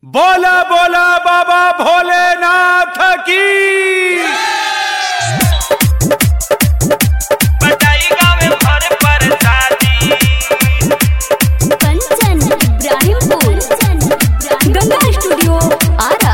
बोला बोला बाबा भोलेनाथ की बटाई गावे भर पर शादी कंचन इब्राहिमपुर गंगा स्टूडियो आरा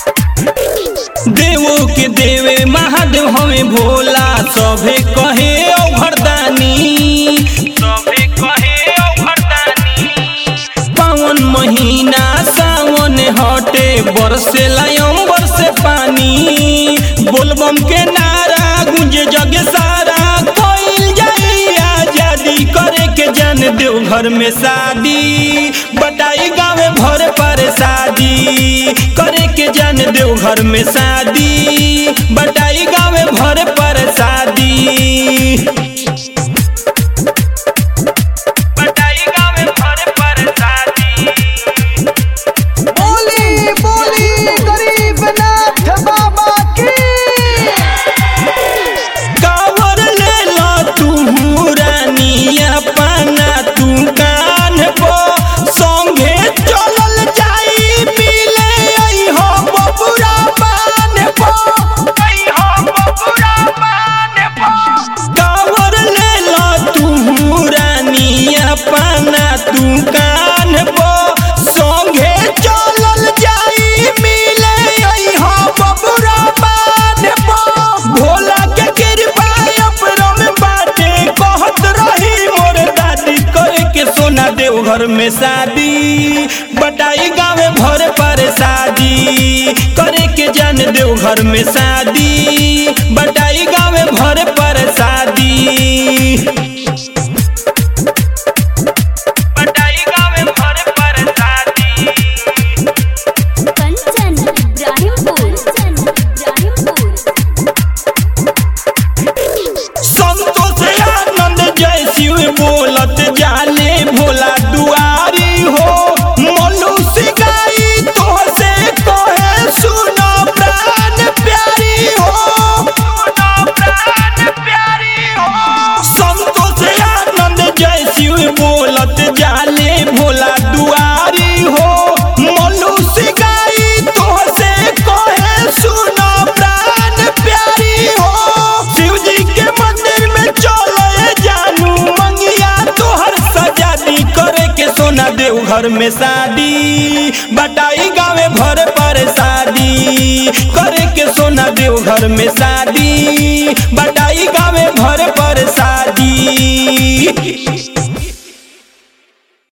देवो के देवे महादेव हमें भोला सभे कहे औघरदानी सभे कहे औघरदानी पावन महीना सावन हटे बरसे अंबर से पानी बोलबम के नारा गुंजे जग सारा कोइल जाई आजादी करे के जान देव घर में शादी बटाई गावे भर पर शादी करे के जान देव घर में शादी बटाई गावे भर पर शादी बटाई गावे भर पर शादी बोली बोली गरीबनाथ बाबा की कावर ले लो तू रानिया पाना तू कान पो संगे चलल जाई मिले आई हो बबुरा पान पो आई हो बबुरा मान भो कावर ले लो तू रानिया पाना तू कान पो संगे चलल जाई मिले आई हो बबुरा पान पो भोला के कृपा अपनों में बाटे कहत रही मोर दादी करे के सोना देव घर में शादी बटाई गावे भर पर शादी करे के जान देव घर में शादी बटाई गावे भर पर शादी बटाई गावे भर पर शादी कंचन इब्राहिमपुर इब्राहिमपुर संतोष आनंद जय शिव बोलत जाले भोला दुआरी हो मनुष्य गाई तो से कहे सुनो प्राण प्यारी हो सुनो प्राण प्यारी हो संतोष आनंद जय शिव बोलत जाले भोला दुआरी हो मनुष्य गाई तो से कहे सुनो प्राण प्यारी हो शिव जी के मंदिर में चलो ए जानू मंगिया तोहर सजादी करे के सोना देव घर में शादी बटाई गावे भर पर शादी करे के सोना देव घर में शादी बटाई गावे भर पर शादी